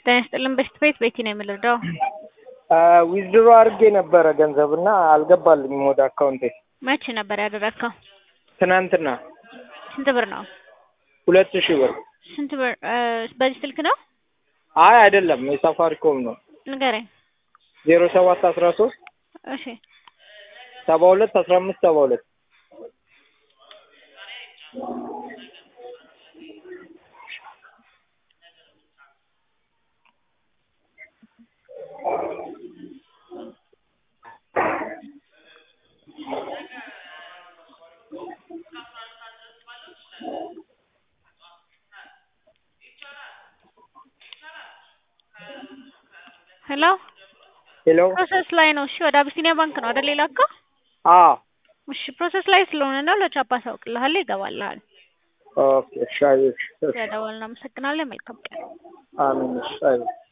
ጤና ይስጥልን በሽት ቤት ቤቲ ነው የምልረዳው። ዊዝድሮ አድርጌ ነበረ ገንዘብ እና አልገባልኝም ወደ አካውንቴ። መቼ ነበር ያደረግከው? ትናንትና ስንት ብር ነው? ሁለት ሺህ ብር። ስንት ብር? በዚህ ስልክ ነው? አይ አይደለም የሳፋሪኮም ነው። ንገረኝ። ዜሮ ሰባት አስራ ሶስት እሺ ሰባ ሁለት አስራ አምስት ሰባ ሁለት ሄሎ ሄሎ ፕሮሰስ ላይ ነው። እሺ ወደ አቢሲኒያ ባንክ ነው አይደል የላከው? አዎ እሺ ፕሮሰስ ላይ ስለሆነ ነው። ለቻፓ አሳውቅልሃለሁ፣ ይገባልሃል። ኦኬ እሺ አየሽ እሺ ስለደወልን እናመሰግናለን። መልካም ቀን። አሜን እሺ አየሽ